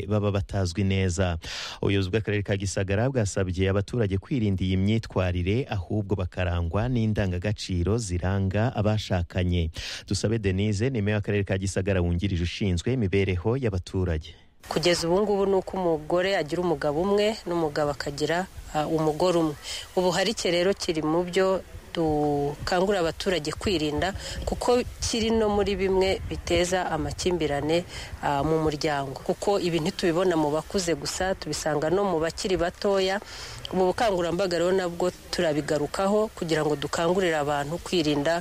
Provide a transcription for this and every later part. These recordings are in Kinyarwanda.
baba batazwi neza ubuyobozi bw'akarere ka gisagara bwasabye abaturage kwirinda iyi myitwarire ahubwo bakarangwa n'indangagaciro ziranga abashakanye dusabe denise ni meya w'akarere ka gisagara wungirije ushinzwe imibereho y'abaturage kugeza ubu ngubu ni uko umugore agira umugabo umwe n'umugabo akagira umugore umwe ubuharike rero kiri mu byo dukangurira abaturage kwirinda kuko kiri no muri bimwe biteza amakimbirane mu muryango kuko ibi ntitubibona mu bakuze gusa tubisanga no mu bakiri batoya ubu bukangurambaga rero nabwo turabigarukaho kugira ngo dukangurire abantu kwirinda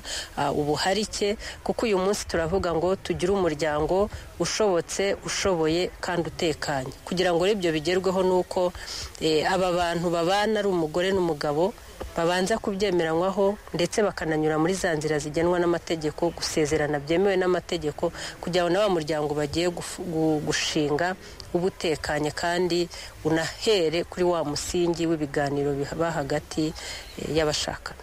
ubuharike kuko uyu munsi turavuga ngo tugire umuryango ushobotse ushoboye kandi utekanye kugira ngo ibyo bigerweho ni uko aba bantu babana ari umugore n'umugabo babanza kubyemeranywaho ndetse bakananyura muri za nzira zigenwa n'amategeko gusezerana byemewe n'amategeko kugira ngo na wa muryango bagiye gushinga uba utekanye kandi unahere kuri wa musingi w'ibiganiro biba hagati y'abashakana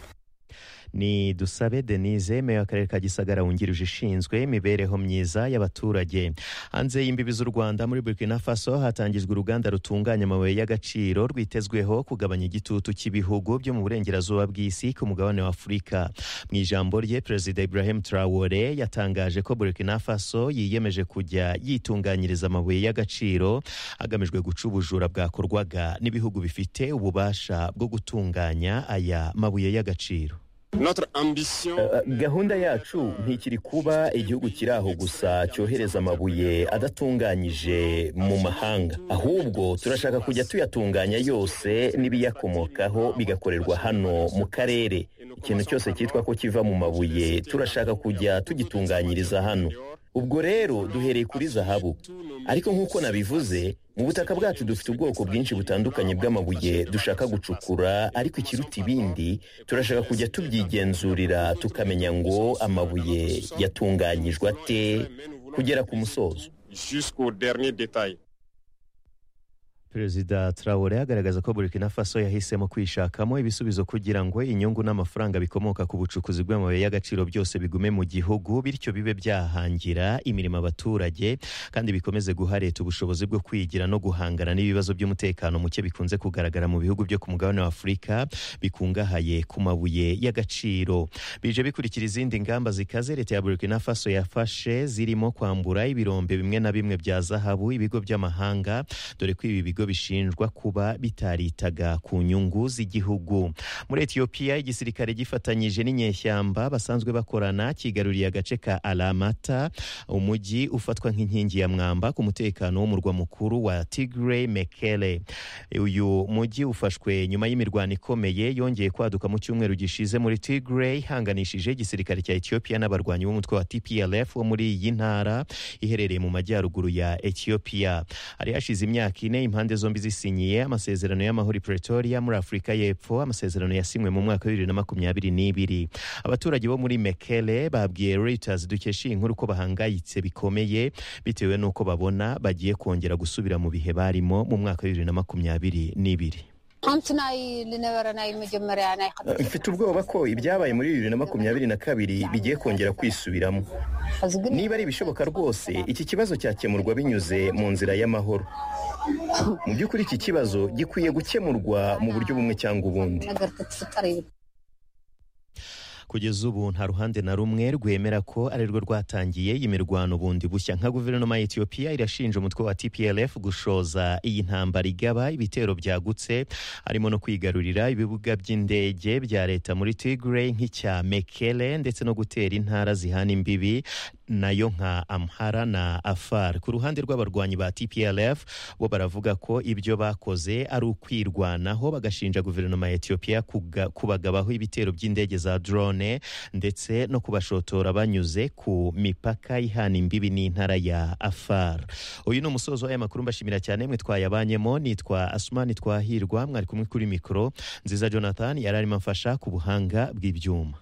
ni dusabe denise meya w'akarere ka gisagara wungirije ushinzwe imibereho myiza y'abaturage hanze y'imbibi z'u rwanda muri burkina faso hatangijwe uruganda rutunganya amabuye y'agaciro rwitezweho kugabanya igitutu cy'ibihugu byo mu burengerazuba bw'isi ku mugabane wa afurika mu ijambo rye perezida ibrahim Traore yatangaje ko burkina faso yiyemeje kujya yitunganyiriza amabuye y'agaciro hagamijwe guca ubujura bwakorwaga n'ibihugu bifite ububasha bwo gutunganya aya mabuye y'agaciro gahunda yacu ntikiri kuba igihugu kiri aho gusa cyohereza amabuye adatunganyije mu mahanga ahubwo turashaka kujya tuyatunganya yose n'ibiyakomokaho bigakorerwa hano mu karere ikintu cyose cyitwa ko kiva mu mabuye turashaka kujya tugitunganyiriza hano ubwo rero duhereye kuri zahabu ariko nk'uko nabivuze mu butaka bwacu dufite ubwoko bwinshi butandukanye bw'amabuye dushaka gucukura ariko ikiruta ibindi turashaka kujya tubyigenzurira tukamenya ngo amabuye yatunganyijwe ate kugera ku musozo perezida Traore agaragaza ko burkina faso yahisemo kwishakamo ibisubizo kugira ngo inyungu n'amafaranga bikomoka ku bucukuzi bw'amabuye y'agaciro byose bigume mu gihugu bityo bibe byahangira imirimo abaturage kandi bikomeze guha leta ubushobozi bwo kwigira no guhangana n'ibibazo by'umutekano muke bikunze kugaragara mu bihugu byo ku mugabane wa afurika bikungahaye ku mabuye y'agaciro bije bikurikira izindi ngamba zikaze leta ya burkina faso yafashe zirimo kwambura ibirombe bimwe na bimwe bya zahabu ibigo by'amahanga dore ko ibi bigo bishinjwa kuba bitaritaga ku nyungu z'igihugu muri etiyopiya igisirikare gifatanyije n'inyeshyamba basanzwe bakorana kigaruriye agace ka aramata umujyi ufatwa nk'inkingi ya mwamba ku mutekano w'umurwa mukuru wa tigre mekele uyu mujyi ufashwe nyuma y'imirwano ikomeye yongeye kwaduka mu cyumweru gishize muri tigre ihanganishije igisirikare cya etiyopiya n'abarwanyi b'umutwe wa tplf wo muri iyi ntara iherereye mu majyaruguru ya etiyopiya hari hashize imyaka ine impande zombi zisinyiye amasezerano y'amahoro Pretoria muri Afurika y'Epfo amasezerano yasinywe mu mwaka wa bibiri na makumyabiri n'ibiri abaturage bo muri Mekele babwiye Reuters dukesha iyi nkuru ko bahangayitse bikomeye bitewe n'uko babona bagiye kongera gusubira mu bihe barimo mu mwaka wa bibiri na makumyabiri n'ibiri mfite ubwoba ko ibyabaye muri bibiri na makumyabiri na kabiri bigiye kongera kwisubiramo niba ari ibishoboka rwose iki kibazo cyakemurwa binyuze mu nzira y'amahoro mu by'ukuri iki kibazo gikwiye gukemurwa mu buryo bumwe cyangwa ubundi kugeza ubu nta ruhande na rumwe rwemera ko ari rwo rwatangiye iyi mirwano bundi bushya nka guverinoma ya etiyopiya irashinja umutwe wa tplf gushoza iyi ntambara igaba ibitero byagutse harimo no kwigarurira ibibuga by'indege bya leta muri tigre nk'icya mekele ndetse no gutera intara zihana imbibi nayo nka amhara na afar ku ruhande rw'abarwanyi ba tplf bo baravuga ko ibyo bakoze ari ukwirwanaho bagashinja guverinoma ya etiyopiya kubagabaho ibitero by'indege za drone ndetse no kubashotora banyuze ku mipaka ihana imbibi n'intara ya afar uyu ni umusozo w'aya makuru mbashimira cyane mwe twayabanyemo nitwa asumani twahirwa mwari kumwe kuri mikoro nziza jonathan yari arimo amfasha ku buhanga bw'ibyuma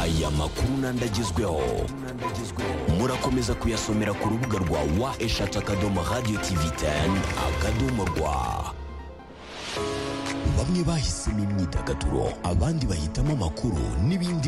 aya makuru n'andagezweho murakomeza kuyasomera ku rubuga rwa wa eshatu akadomo radiyo tivi teni akadomo rwa bamwe bahisemo imyidagaduro abandi bahitamo amakuru n'ibindi